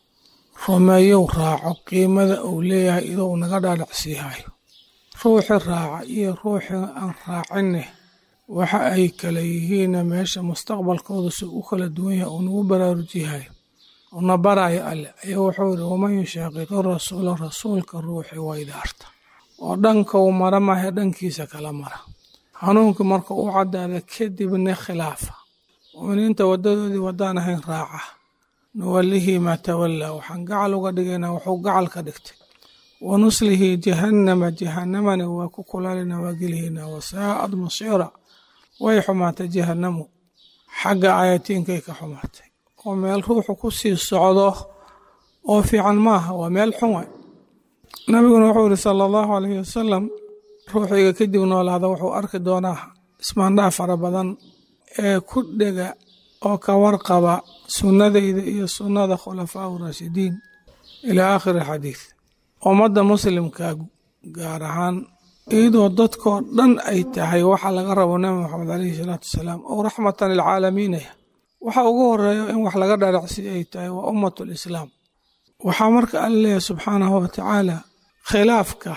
rumeeyow raaco qiimada uu leeyahay idou naga dhaadhacsiihayo ruuxi raaca iyo ruuxi aan raacinne waxa ay kala yihiinna meesha mustaqbalkooda si u kala duwan yahay uu nagu baraarujiyahayo una baraayo alle ayaa wuxuu yidhi waman yushaaqiqi rasuula rasuulka ruuxi waydaarta oo dhanka uu mara maahe dhankiisa kala mara hanuunkii marka u caddaada kadibna khilaafa mu'miniinta waddadoodii waddaan ahayn raaca nuwallihi maa tawallaa waxaan gacal uga dhigaynaa wuxuu gacal ka dhigtay wa nuslihi jahannama jahannamana waa ku kulaalina waa gelihaynaa wasaa'ad masiira way xumaatay jahannamu xagga aayatiinkay ka xumaatay oo meel ruuxu ku sii socdo oo fiican maaha waa meel xun way nabiguna wuxuu yidhi sala allahu alayhi wasalam ruuxiga kadib noolaada wuxuu arki doonaa ismaandhaa fara badan ee ku dhega oo ka warqaba sunnadayda iyo sunnada khulafaa raashidiin ilaa aakhiri xadiid ummadda muslimka gaar ahaan iyadoo dadkoo dhan ay tahay waxa laga rabo nabi maxamed caleyhi salaatu wasalaam oo raxmatan lilcaalamiinaya waxa ugu horeeyo in wax laga dharacsi ay tahay waa ummatu lislaam waxaa marka alla leeyahay subxaanahu watacaala khilaafka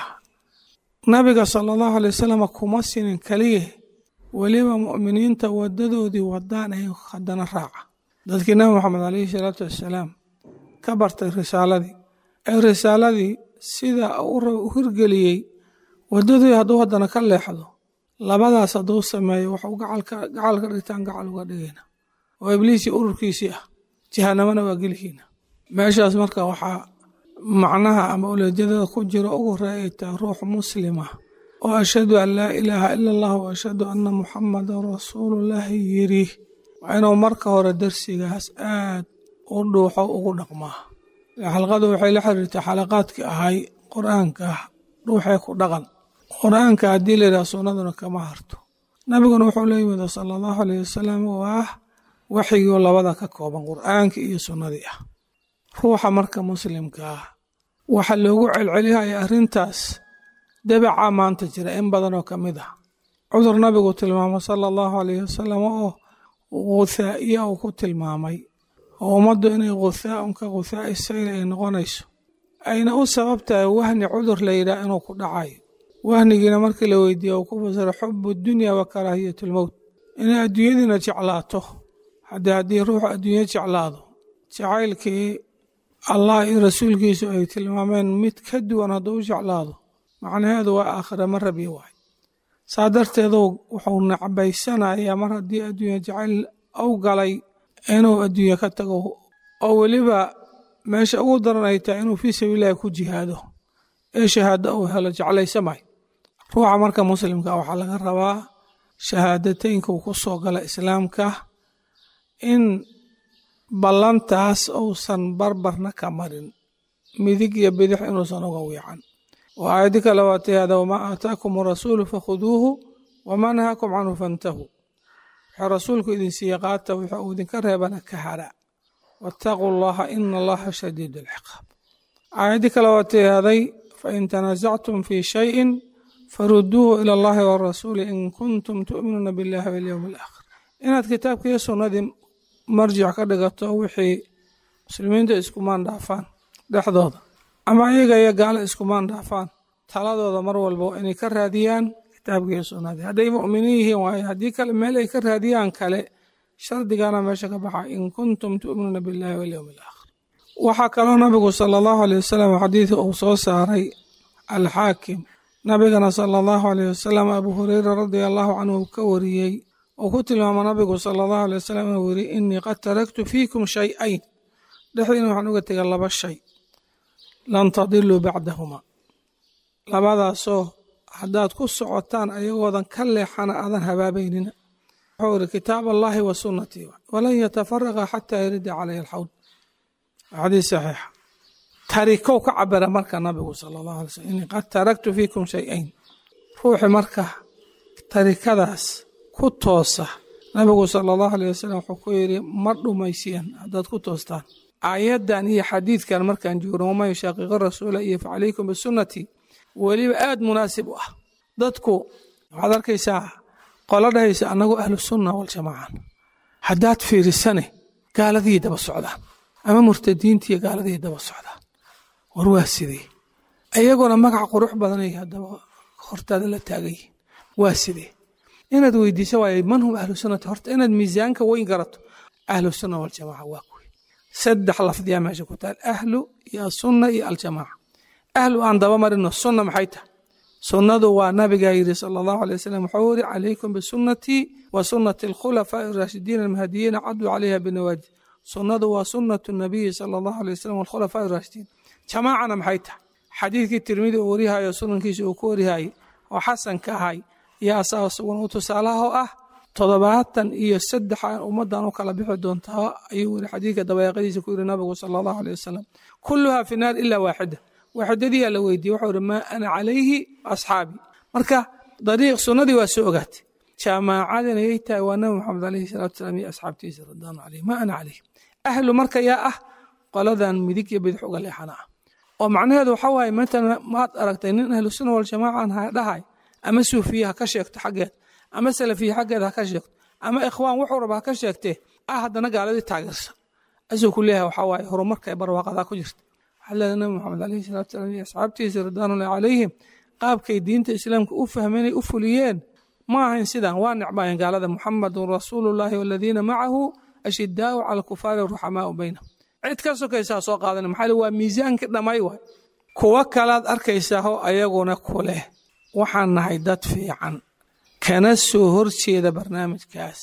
nabiga sala allahu alay wasalam kuma sinin keliya weliba mu'miniinta wadadoodii wadaan ay haddana raaca dadkii nabi maxamed caleyhi salaatu wassalaam ka bartay risaaladii ee risaaladii sida u hirgeliyey wadadii hadduu haddana ka leexdo labadaas hadduu sameeyo waxuu gacal ka dhigtaan gacal uga dhigayna oo ibliisii ururkiisii ah jahanamana waa gelihiina meeshaas marka waxaa macnaha ama uleedyadada ku jiro ugu horeeya ay tahay ruux muslima oo ashhadu an laa ilaaha ila allah wa ashhadu anna muxamadan rasuulullaahi yiri waa inuu marka hore darsigaas aad u dhuuxo ugu dhaqmaa xalqadu waxay la xiriirtay xalaqaadkii ahay qur-aanka dhuuxee ku dhaqan qur-aanka haddii la yidhaha sunnaduna kama harto nabiguna wuxuu la yimid sala allahu alayh wasalam waa waxyigii labada ka kooban qur-aankii iyo sunnadii ah ruuxa marka muslimka ah waxa loogu celcelihaya arrintaas dabaca maanta jira in badan oo ka mid ah cudur nabigu tilmaamo sala allahu alayhi wasalam oo guthaa'iya uu ku tilmaamay oo ummaddu inay guthaaun ka guthaa'i sayl ay noqonayso ayna u sabab tahay wahni cudur la yidhaah inuu ku dhacayo wahnigiina markii la weydiiye uu ku fasiro xubu dunya wa karaahiyatulmowt inay adduunyadiina jeclaato haddii haddii ruuxu adduunyo jeclaado jacaylkii allah iyo rasuulkiisu ay tilmaameen mid ka duwan hadduu u jeclaado macnaheedu waa aakhira ma rabi waay saa darteedu wuxuu nacbaysanayaa mar haddii adduunya jacayl u galay inuu adduunye ka tago oo weliba meesha ugu daran ay tahay inuu fii sabiililahi ku jihaado ee shahaado uu helo jeclaysamay ruuxa marka muslimka waxaa laga rabaa shahaadateynka uu ku soo gala islaamka in ballantaas uusan barbarna ka marin midig iyo bidix inuusan uga wiican oo aayadi kale waa tihaada wamaa aataakum arasuulu fakhuduuhu wamaa nahaakum canhu fantahuu wuxuu rasuulku idin siiye qaata wuxuu uu idinka reebana ka hara waataquu allaha ina allaha shadiid alciqaab aayadi kale waa tihaaday fain tanaasactum fii shayin faruduuhu ila allahi warasuuli in kuntum tu'minuuna billahi walyowmi alaakhir inaad kitaabka iyo sunnadii marjic ka dhigato wixii muslimiinta iskumaan dhaafaan dhexdooda ama iyaga iyo gaalo iskumaan dhaafaan taladooda mar walba waa inay ka raadiyaan kitaabka iyo sunnadii hadday mu'miniin yihiin waayo haddii kale meel ay ka raadiyaan kale shardigana meesha ka baxa in kuntum tu'minuuna billahi walyowmi alaakhir waxaa kaloo nabigu sala allahu aleyh wasalam xadiidka uu soo saaray alxaakim nabigana sala allahu aleyh wasalam abu hureyra radia allahu canhu ka wariyey uu ku tilmaamo nabigu sala allahu aley wasalam inuu yiri innii qad taraktu fiikum shay-ayn dhexdiina waxaan uga tegay laba shay lan tadiluu bacdahuma labadaasoo haddaad ku socotaan ayagoodan ka leexana aadan habaabaynina wuxuu yiri kitaab allahi wa sunnatii walan yatafaraqa xataa yarida caleyhi alxawd xadiis saxiixa tarikow ka cabira marka nabigu sala allahu alay slm inii qad taraktu fiikum shay-ayn ruuxi marka tarikadaas ku toosa nabigu sala allahu aleyh wasalam wuxuu ku yidhi ma dhumaysiyeen haddaad ku toostaan aayaddan iyo xadiidkan markaan joogno waman yushaaqiqa rasuula iyo facalaykum bisunnatii weliba aada munaasib u ah dadku waxaad arkaysaa qolo dhahaysa annagu ahlu sunna waljamaacan haddaad fiirisane gaaladii daba socdaan ama murtadiintiiyo gaaladii daba socdaan war waa sidee iyaguna magac qurux badanay haddaba hortaada la taagay waa sidee inaad weydiiso waay man hum ahlu sunnati horta inaad miisaanka weyn garato ahlu sunna waljamaaca waa kuwi saddex lafdiyaa meesha ku taal ahlu iyo asunna iyo aljamaaca ahlu aan daba marino sunna maxay tahay sunnadu waa nabigaa yidhi sala allahu alay wasalam wuxuu yidhi calaykum bisunnatii wa sunnati alkhulafaa'i araashidiina almahdiyiina caduu calayha binawaajid sunnadu waa sunnatu nabiyi sala allahu alay wasalam walkhulafaa'i araashidiin jamaacana maxay tahay xadiidkii tirmidi uu warihayo sunankiisa uu ku warihayay oo xasanka ahay iyo asaga sugan u tusaalaha oo ah toddobaatan iyo saddex ummaddan u kala bixi doontaa ayuu yiri xadiidka dabayaaqadiisa ku yiri nabigu sala allahu aleyh wasalam kulluhaa fi naar ilaa waaxida waaxidadii yaa la weydiiyey wuxuu yiri maa ana calayhi asxaabi marka dariiq sunnadii waa soo ogaatay jaamaacadina yay tahay waa nabi maxamed alayhi salaatu wasalaam iyo asxaabtiisa radwaanu calayhi maa ana calayhi ahlu marka yaa ah qoladan midig iyo bidix uga leexana ah oo macnaheedu waxa waaye matalan maad aragtay nin ahlu sunna waljamaaca dhahay ama suufiye ha ka sheegto xaggeed ama salafiye xaggeed ha ka sheegto ama ikhwaan wuxuu raba ha ka sheegtee ah haddana gaaladii taageersan asuu ku leeyahay waxaa waaye horumarka ee barwaaqadaa ku jirta waxaa leedahay nabi maxamed alayhi salatu salaam iyo asxaabtiisa ridwaanullahi calayhim qaabkay diinta islaamka u fahmeenay u fuliyeen ma ahayn sidan waa necbaayeen gaalada muxamadun rasuulullahi waladiina macahu ashidaau cala alkufaari ruxamaau baynahum cid ka sokaysaa soo qaadana maxaa waa miisaankii dhammay waay kuwo kalaad arkaysaao ayaguna ku leh waxaan nahay dad fiican kana soo horjeeda barnaamijkaas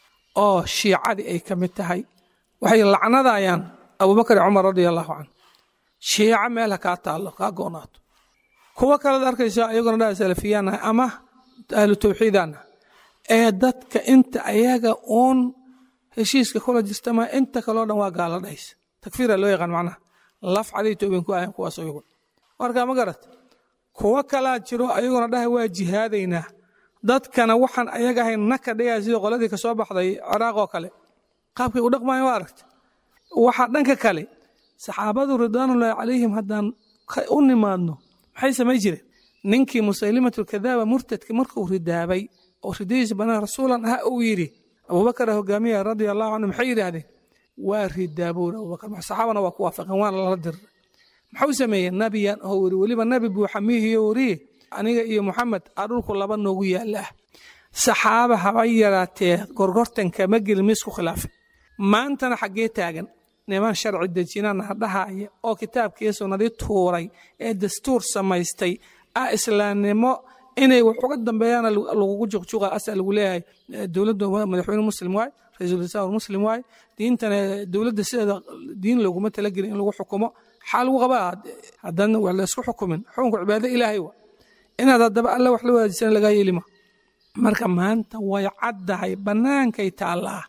oo shiicadii ay ka mid tahay waxay lacnadayaan abubakar iyo cumar radia allahu canhu shiico meel ha kaa taallo kaa go'naato kuwo kalead arkaysaa ayaguna dhaa salafiyaan nahay ama ahlu tawxiidaan nahay ee dadka inta ayaga uun heshiiska kula jirta maa inta kaloo dhan waa gaala dhahaysa takfiira loo yaqaan macnaha laf caday toobin ku ahayn kuwaas ayagu marka ma garat kuwo kalaa jiro ayaguna dhahay waa jihaadaynaa dadkana waxaan ayaga ahayn naka dhigaya sida qoladii ka soo baxday ciraaq oo kale qaabkay u dhaqmayan waa aragta waxaa dhanka kale saxaabadu ridwaanullaahi calayhim haddaan u nimaadno maxay samay jireen ninkii musaylimatulkadaaba murtadka markuu ridaabay oo ridadiisa banaan rasuulan ah uu yidhi abubakara hogaamiya radia allahu canhu maxay yidhaahdeen waa ridaabuur abubakar saxaabana waa ku waafaqeen waana lala diray maxuu sameeyey nabiyan oo weri weliba nabi buuxa miihiyo weriye aniga iyo moxamed aa dhulku laba noogu yaalla ah saxaaba haba yaraatee gorgortanka ma gelin miisku khilaafay maantana xaggee taagan niman sharci dejinana hadhahaya oo kitaabkii sunnadii tuuray ee dastuur samaystay ah islaamnimo inay wax uga dambeeyaana lagugu juqjuqa asa lagu leeyahay dowladda madaxweyne muslim waay ra-iisul wasaar muslim waay diintana dowladda sideeda diin looguma talagelin in lagu xukumo xaa lagu qabaa haddana wax la isku xukumin xukunka cibaado ilaahay wa inaad haddaba alla wax la wadaajisana lagaa yeelima marka maanta way caddahay bannaankay taallaa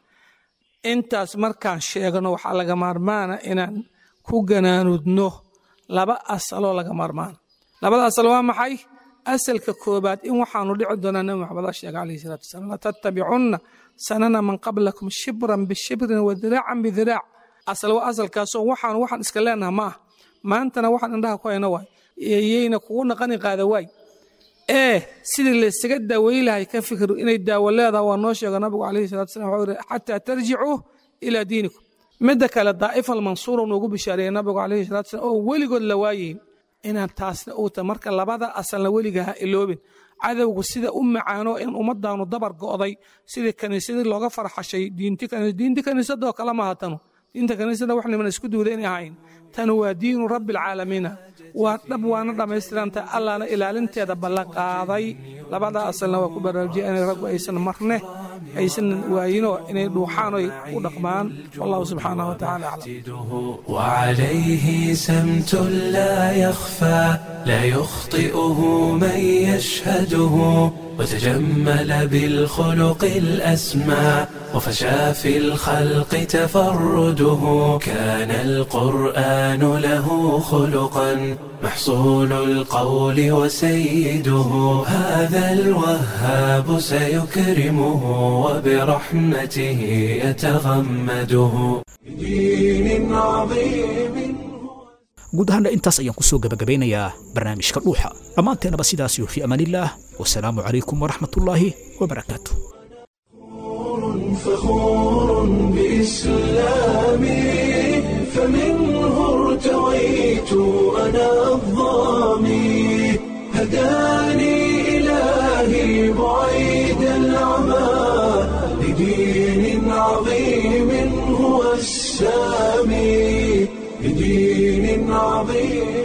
intaas markaan sheegno waxaa laga maarmaana inaan ku ganaanudno laba asaloo laga maarmaana labada asal waa maxay asalka koobaad in waxaanu dhici doonaa nabi maxamed a sheega calayhi salatu wasalam latattabicunna sanana man qablakum shibran bishibrin wa diraacan bidiraac asal waa asalkaasoo waxaanu waxaan iska leenaha ma ah maantana waxaan indhaha ku hayna waay yeyna kugu naqani qaada waay ee sidii laysaga daaweyn lahay ka fikru inay daawo leedaha waa noo sheega nabigu calayhi salatu wasalam wuxuu yidhi xataa tarjicuu ilaa diinikum midda kale daa'ifa almansuura noogu bishaareeyey nabigu calayhi salatu wasalam oo weligood la waayeyn inaan taasna uu ta marka labada asalna weliga ha iloobin cadowgu sida u macaano in ummadaanu dabar go'day sidii kaniisadii looga farxashay diinti kaniisadoo kale maaha tanu diinta kaniisada wax niman isku duuda inay ahayn tanu waa diinu rabbi alcaalamiina waa dhab waana dhammaystiranta allahna ilaalinteeda ballan qaaday labada asalna waa ku baraarujiya inay raggu aysan marne aysan waayino inay dhuuxaan oy u dhaqmaan wallahu subxaanahu watacaala aclam وعليه سمت لا يخفى لا يخطئه من يشهده وتجمل بالخلق الأسمى وفشى في الخلق تفرده كان القرآن له خلقا محصول القول وسيده هذا الوهاب سيكرمه وبرحمته يتغمده بدين عظيم guud ahaanna intaas ayaan ku soo gebagabeynayaa barnaamijka dhuuxa dhammaanteenaba sidaas iyo fii amaanillaah wasalaamu calaykum waraxmatullaahi wabarakaatu فخور بإسلامي فمنه ارتويت أنا الظامي هداني إلهي بعيد العمى لدين عظيم هو السامي بدين عظيم